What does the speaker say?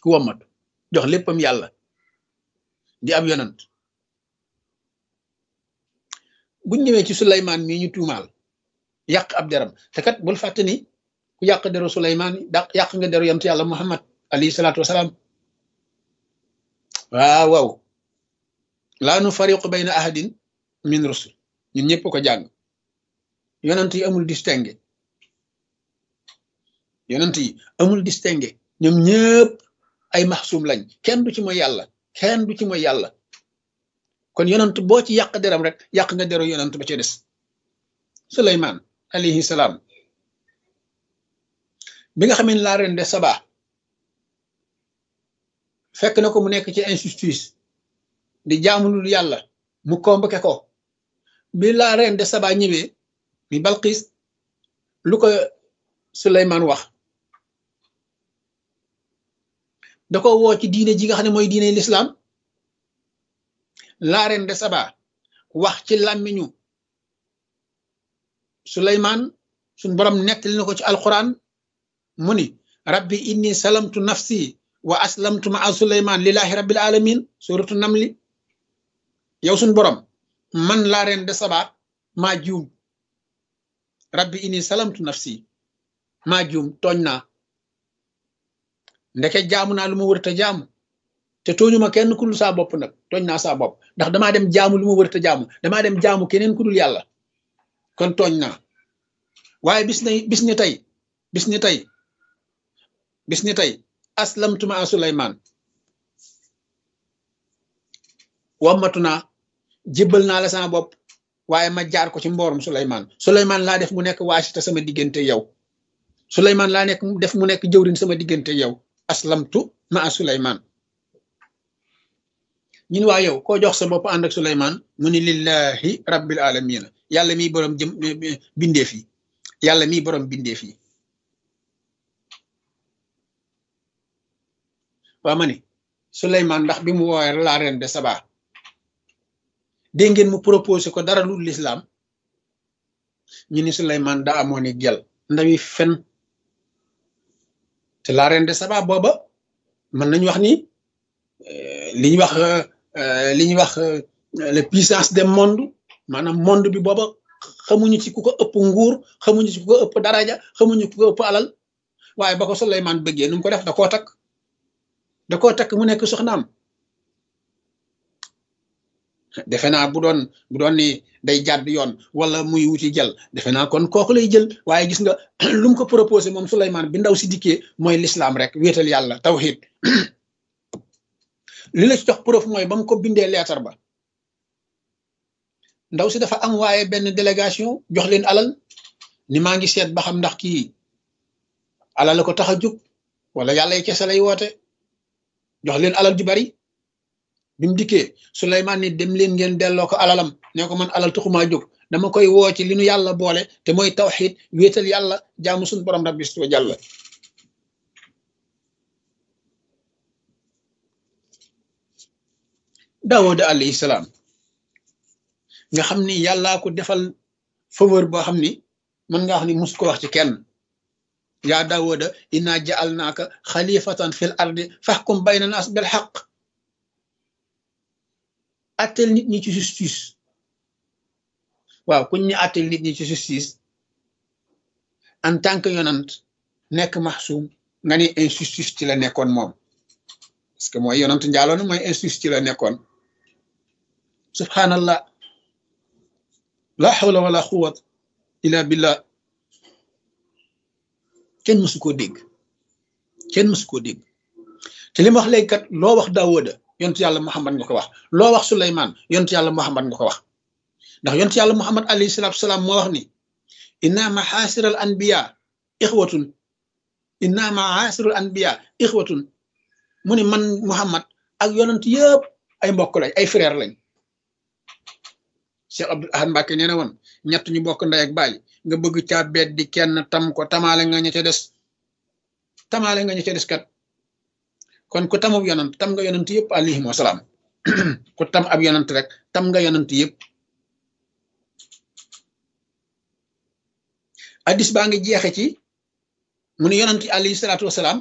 ku wommatu jox léppam yàlla di ab yonant buñ ñëwee ci Suleymaan mii ñu tuumaal yàq ab deram te kat bul fàtte ni ku yàq deru Suleymaan da yàq nga deru yonent yàlla Muhammad alayhi salaatu wasalaam waaw waaw laa nu fariqu bayna ahadin min rusul ñun ñëpp ko jàng yonent yi amul distingué yonent yi amul distingué ñoom ñëpp ay maxsuum lañ kenn du ci mooy yàlla kenn du ci mooy yàlla kon yonent boo ci yàq deram rek yàq nga deru yonent ba ca des Suleymaan alayhi salaam bi nga xamee ne laa ren de Saba fekk na ko mu nekk ci injustice di jaamulul yàlla mu convoqué ko bi laa ren de Saba ñëwee mi Balqis lu ko Suleymaan wax da ko woo ci diine ji nga xam ne mooy diine lislaam laa ren de Saba wax ci làmmiñu Suleymaan suñ borom nettali na ko ci alquran mu ni rabbi inni salamtu nafsi wa aslamtu ma a suleyman lillahi rabbil alamin suratu namli yow suñ borom man laa reen de saba maa juum rabbi inni salamtu nafsi maa juum tooñ naa ndeke jaamu naa lu ma wërta jaamu te tooñuma kenn ku dul saa bopp nag tooñ naa saa bopp ndax damaa dem jaamu lu ma wërta jaamu damaa dem jaamu keneen ku dul yàlla kon tooñ naa waaye bis na bis ni tey bis ni tey bis ni tey aslamtu ma Suleymaan wammatu naa jébbal naa la sama bopp waaye ma jaar ko ci mboorum Suleymaan Suleymaan laa def mu nekk waasita sama diggante yow Suleymaan laa nekk def mu nekk jëwrin sama diggante yow aslamtu ma Suleymaan ñun waa yow koo jox sa bopp ànd ak Suleymaan mu ni lillahi rabbil alamina yàlla miy boroom jëm bindeef yi yàlla miy boroom bindeef yi waa ma ni Suleymaan ndax bi mu woowee la reine de Saba dégg ngeen mu proposé ko dara lu lislaam ñu ni Suleymaan daa amoon i gel ndawi fen te la reine de Saba booba mën nañu wax ni li ñuy wax li ñuy wax la puissance des monde maanaam monde bi booba xamuñu ci ku ko ëpp nguur xamuñu ci ku ko ëpp daraja xamuñu ku ko ëpp alal waaye ba ko Suleymaan bëggee nu mu ko def da koo takk da koo takk mu nekk soxnaam defe naa bu doon bu doon ni day jàdd yoon wala muy wuti jël defe naa kon kooku lay jël waaye gis nga lu mu ko proposé moom Suleymaan bi ndaw si dikkee mooy lislaam rek wéetal yàlla tawhid li la ci jox preuve mooy ba mu ko bindee leetar ba ndaw si dafa am waaye benn délégation jox leen alal ni maa ngi seet ba xam ndax kii alal la ko tax a jóg wala yàlla yi kese lay woote jox leen alal ju bari bi mu dikkee Suleymaan ni dem leen ngeen delloo ko alalam ne ko man alal taxumaa jóg dama koy woo ci li nu yàlla boole te mooy tawxiid wéetal yàlla jaamu suñu borom rabbi wa jàlla Daawuda alayhi salaam nga xam ni yàllaa ko defal faveur boo xam ni mën nga wax ni mus ko wax ci kenn yaa Daawuda inna ja'alnaaka xalifatan fil ardi fahkum bayna naas bil xaq attel nit ñi ci justice waaw kuñ ñu attel nit ñi ci justice en tant que yonant nekk maxsuum nga ni injustice ci la nekkoon moom parce que mooy yonant njaaloon mooy injustice ci la nekkoon subhanallah la hawla wala quwwat illa billah kenn mësu koo dégg kenn mësu koo dégg te li ma wax léegi kat loo wax Daawuda yontu yàlla Muhammad nga ko wax loo wax Suleymaan yontu yàlla Muhammad nga ko wax ndax yontu yàlla Muhammad alayhi salaatu salaam moo wax ni inna maxaasiral anbiya ixwatun inna maxaasiral anbiya ixwatun mu ni man Muhammad ak yonent yëpp ay mbokk lañ ay frère lañ Cheikh Abdul Ahad Mbàkke nee na woon ñett ñu bokk ndey ak baay nga bëgg caa beet di kenn tam ko tamaale nga ña ca des tamaale nga ña ca des kat kon ku tamub yonant tam nga yonant yëpp alayhim wasalaam ku tam ab yonant rek tam nga yonant yëpp addis baa ngi jeexe ci mu ne yonant alayhi salaatu wasalaam